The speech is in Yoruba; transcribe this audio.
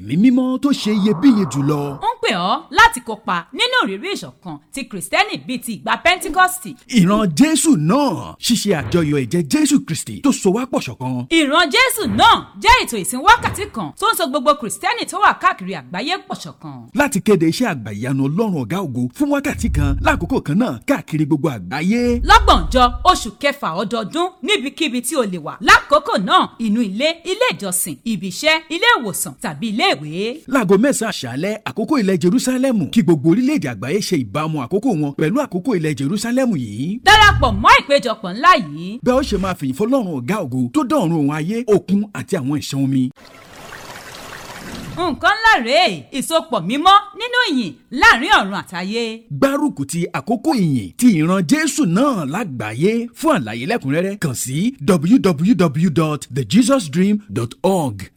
ẹ̀mí mímọ́ tó ṣe iyebíye jùlọ. ń pè ọ́ láti kópa nínú ìrírí ìṣọ̀kan ti kìrìsìtẹ́nì bíi ti ìgbà pẹ́ńtíkọ́sì. ìran jésù náà ṣíṣe àjọyọ̀ ẹ̀jẹ̀ jésù kristi tó so wá pọ̀ ṣọ̀kan. ìran jésù náà jẹ́ ètò ìsìn wákàtí kan tó ń so gbogbo kìrìsìtẹ́nì tó wà káàkiri àgbáyé pọ̀ ṣọ̀kan. láti kéde iṣẹ́ àgbàyanu ọlọ́run ọ̀gá ògo fún wákàtí kan láàkókò kan náà káàkiri gbogbo àgbáyé. lọ́gbọ̀njọ́ oṣù kẹfà ọdọọdún níbikíbi tí o lè wà lákòókò náà inú ilé ilé ìjọsìn ibi iṣẹ́ ilé ìwòsàn tàbí ilé ìwé. láago mẹ́sàn-án àṣálẹ́ àkókò ilẹ̀ jerusalem kí gbogbo orílẹ̀-èdè àgbáyé ṣe ìbámu àkókò wọn pẹ̀lú àkókò ilẹ̀ jerusalem yìí. darapọ̀ mọ́ ìpéjọpọ̀ ńlá yìí bẹ́ẹ̀ ó ṣe máa fìyìn fọlọ́run ọ̀gá ògo tó dọ̀run òun ayé òkun àti àwọn ìṣàn omi. nǹkan ńlá rèé ìsopọ̀ mímọ́ nínú ìyìn láàrin ọ̀run àtayé. gbárùkù ti àkókò ìyìn ti ìran jésù náà lágbàáyé fún àlàyé lẹ́kùnrẹ́rẹ́ kàn sí www.thejesusdream.org.